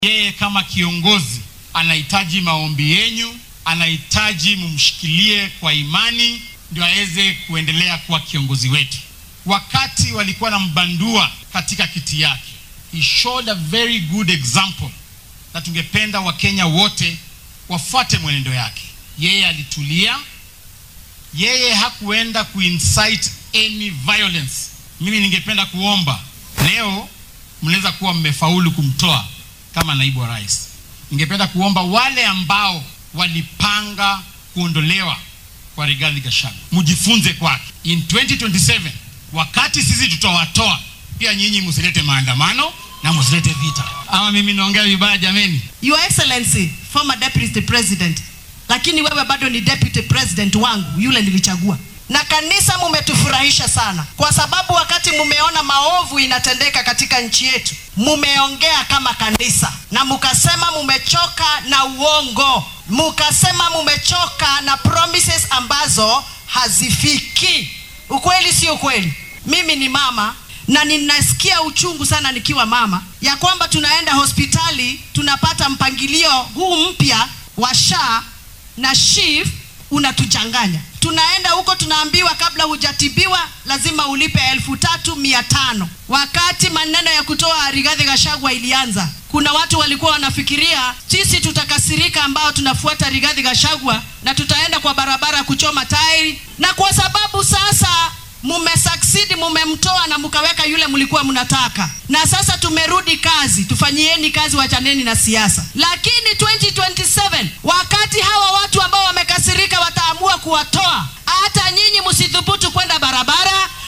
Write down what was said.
Yeye kama kiongozi anahitaji maombi yenyu, anahitaji mumshikilie kwa imani ndio aweze kuendelea kuwa kiongozi wetu. Wakati walikuwa na mbandua katika kiti yake, he showed a very good example, na tungependa Wakenya wote wafuate mwenendo yake. Yeye alitulia, yeye hakuenda kuincite any violence. Mimi ningependa kuomba leo, mnaweza kuwa mmefaulu kumtoa kama naibu wa rais. Ningependa kuomba wale ambao walipanga kuondolewa kwa Rigathi Gachagua mjifunze kwake. In 2027 wakati sisi tutawatoa, pia nyinyi msilete maandamano na msilete vita. Ama mimi naongea vibaya jameni? Your Excellency, former deputy president, lakini wewe bado ni deputy president wangu yule nilichagua. Na kanisa mumetufurahisha sana, kwa sababu wakati mumeona maovu inatendeka katika nchi yetu, mumeongea kama kanisa na mukasema mumechoka na uongo, mukasema mumechoka na promises ambazo hazifiki. Ukweli si ukweli? Mimi ni mama na ninasikia uchungu sana nikiwa mama ya kwamba tunaenda hospitali tunapata mpangilio huu mpya wa SHA na SHIF unatuchanganya. Tunaenda huko tunaambiwa kabla hujatibiwa lazima ulipe elfu tatu mia tano. Wakati maneno ya kutoa Rigathi Gachagua ilianza, kuna watu walikuwa wanafikiria sisi tutakasirika ambao tunafuata Rigathi Gachagua na tutaenda kwa barabara kuchoma tairi, na kwa sababu sasa mumesucceed mumemtoa na mkaweka yule mlikuwa mnataka, na sasa tumerudi kazi. Tufanyieni kazi, wachaneni na siasa. Lakini 2027 wakati hawa watu ambao wamekasirika wataamua kuwatoa, hata nyinyi msithubutu kwenda barabara,